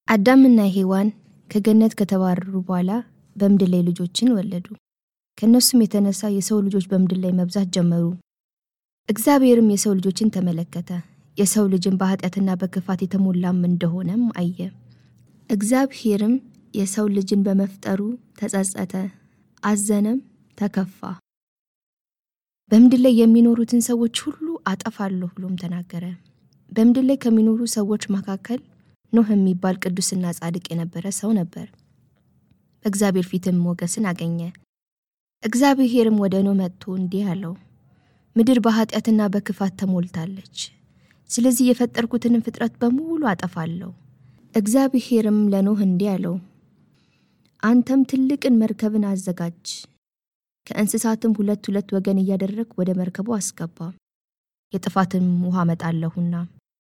አዳምና ሔዋን ከገነት ከተባረሩ በኋላ በምድር ላይ ልጆችን ወለዱ። ከእነሱም የተነሳ የሰው ልጆች በምድር ላይ መብዛት ጀመሩ። እግዚአብሔርም የሰው ልጆችን ተመለከተ፣ የሰው ልጅን በኃጢአትና በክፋት የተሞላም እንደሆነም አየ። እግዚአብሔርም የሰው ልጅን በመፍጠሩ ተጸጸተ፣ አዘነም፣ ተከፋ። በምድር ላይ የሚኖሩትን ሰዎች ሁሉ አጠፋለሁ ብሎም ተናገረ። በምድር ላይ ከሚኖሩ ሰዎች መካከል ኖህ የሚባል ቅዱስና ጻድቅ የነበረ ሰው ነበር። በእግዚአብሔር ፊትም ሞገስን አገኘ። እግዚአብሔርም ወደ ኖህ መጥቶ እንዲህ አለው፣ ምድር በኃጢአትና በክፋት ተሞልታለች። ስለዚህ የፈጠርኩትንም ፍጥረት በሙሉ አጠፋለሁ። እግዚአብሔርም ለኖህ እንዲህ አለው፣ አንተም ትልቅን መርከብን አዘጋጅ፣ ከእንስሳትም ሁለት ሁለት ወገን እያደረግ ወደ መርከቡ አስገባ፣ የጥፋትንም ውሃ አመጣለሁና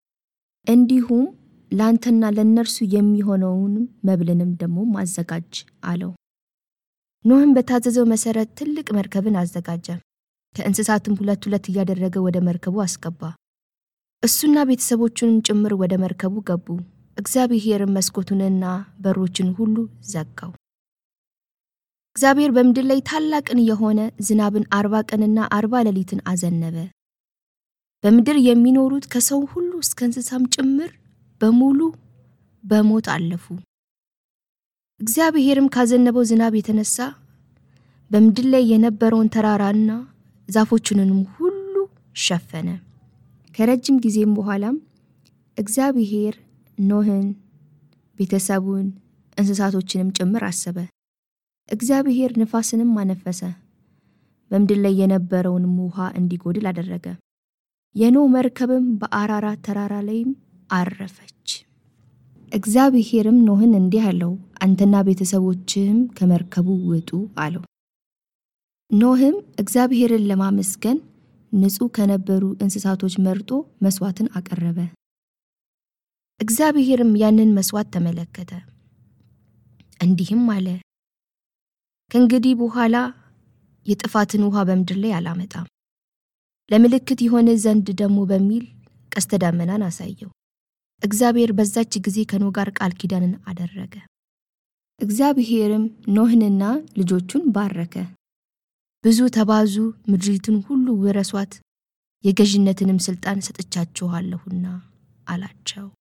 እንዲሁም ለአንተና ለእነርሱ የሚሆነውንም መብልንም ደግሞ አዘጋጅ አለው። ኖህም በታዘዘው መሰረት ትልቅ መርከብን አዘጋጀ። ከእንስሳትም ሁለት ሁለት እያደረገ ወደ መርከቡ አስገባ። እሱና ቤተሰቦቹንም ጭምር ወደ መርከቡ ገቡ። እግዚአብሔርም መስኮቱንና በሮችን ሁሉ ዘጋው። እግዚአብሔር በምድር ላይ ታላቅን የሆነ ዝናብን አርባ ቀንና አርባ ሌሊትን አዘነበ። በምድር የሚኖሩት ከሰው ሁሉ እስከ እንስሳም ጭምር በሙሉ በሞት አለፉ። እግዚአብሔርም ካዘነበው ዝናብ የተነሳ በምድር ላይ የነበረውን ተራራና ዛፎቹንም ሁሉ ሸፈነ። ከረጅም ጊዜም በኋላም እግዚአብሔር ኖህን፣ ቤተሰቡን፣ እንስሳቶችንም ጭምር አሰበ። እግዚአብሔር ንፋስንም አነፈሰ፣ በምድር ላይ የነበረውንም ውሃ እንዲጎድል አደረገ። የኖህ መርከብም በአራራት ተራራ ላይም አረፈች። እግዚአብሔርም ኖህን እንዲህ አለው፣ አንተና ቤተሰቦችህም ከመርከቡ ውጡ አለው። ኖህም እግዚአብሔርን ለማመስገን ንጹሕ ከነበሩ እንስሳቶች መርጦ መስዋዕትን አቀረበ። እግዚአብሔርም ያንን መስዋዕት ተመለከተ፣ እንዲህም አለ፣ ከእንግዲህ በኋላ የጥፋትን ውሃ በምድር ላይ አላመጣም፣ ለምልክት የሆነ ዘንድ ደግሞ በሚል ቀስተ ደመናን አሳየው። እግዚአብሔር በዛች ጊዜ ከኖህ ጋር ቃል ኪዳንን አደረገ። እግዚአብሔርም ኖህንና ልጆቹን ባረከ። ብዙ ተባዙ፣ ምድሪቱን ሁሉ ውረሷት፣ የገዥነትንም ሥልጣን ሰጥቻችኋለሁና አላቸው።